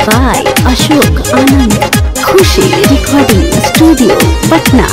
by Ashok Anand. Khushi Recording Studio, Patna.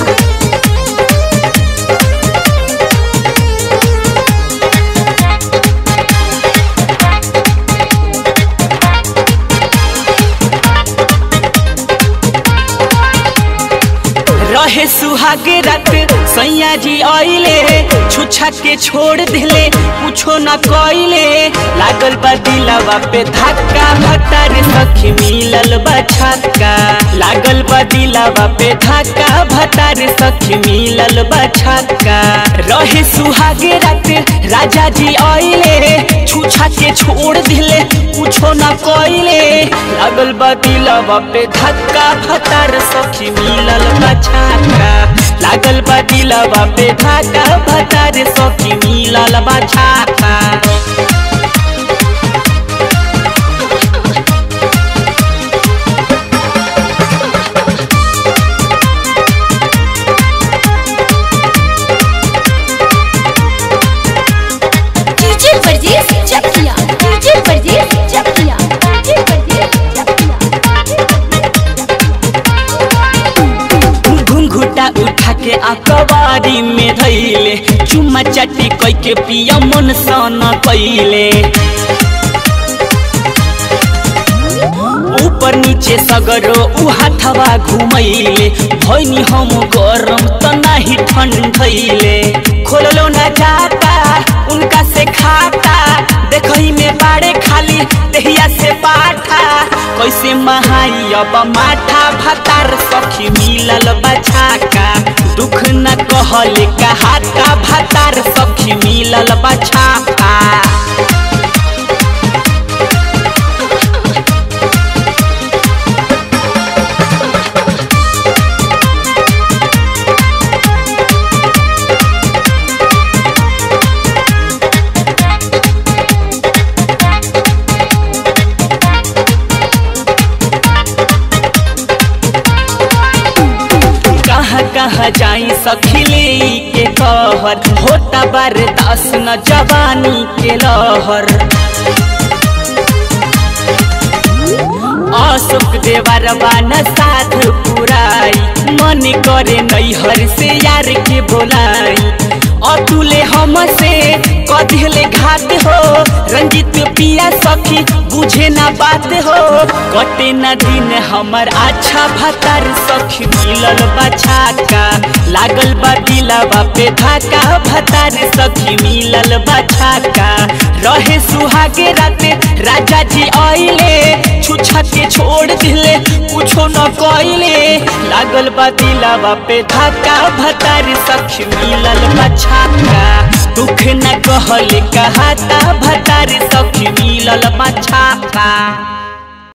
रहे सुहागे रात सैया जी आइले छुछा के छोड़ दिले कुछो न कइले लागल बा दिलवा पे धक्का भतार सखी मिलल बा छक्का लागल बा दिलवा पे धक्का भतार सखी मिलल बा छक्का रहे सुहागे रात राजा जी आइले छुछा के छोड़ दिले कुछो न कइले लागल बा दिलवा पे धक्का भतार सखी मिलल बा छक्का लागल बा दिलवा पे धक्का भतार सखी मिलल बा छक्का डीजे परदेस चकिया डीजे परदेस चकिया डीजे परदेस चकिया घुंघुटा उठा के अकबारी में धैले चुम्मा चाटी कई के पिया मन सन कैले ऊपर नीचे सगरो उ हाथवा घुमैले भैनी हम गरम त नाही ठंडैले खोललो न जाता उनका से खाता देखही में बाड़े खाली देहिया से पाठा कैसे महाई अब माठा भतार सखी मिलल बछाका दुख न कहले कहाता भतार सखी मिलल बछाका कहाँ कहाँ जाई सखिले के कहर होता बरदास न जवानी के लहर अशोक देवर बान साथ पुराई मन करे नैहर से यार के बोलाई अतुले हम से कदिले घात हो रंजित पिया सखी बुझे ना बात हो कटे ना दिन हमर अच्छा भतार सखी मिलल बछाका लागल बा दिलवा पे धाका भतार सखी मिलल बछाका रहे सुहागे राते राजा जी आइले छुछा के छोड़ दिले कुछो न कइले लागल बा दिलवा पे धाका भतार सखी मिलल बछाका दुख न कहले कहाता भतार सखी मिलल बछाका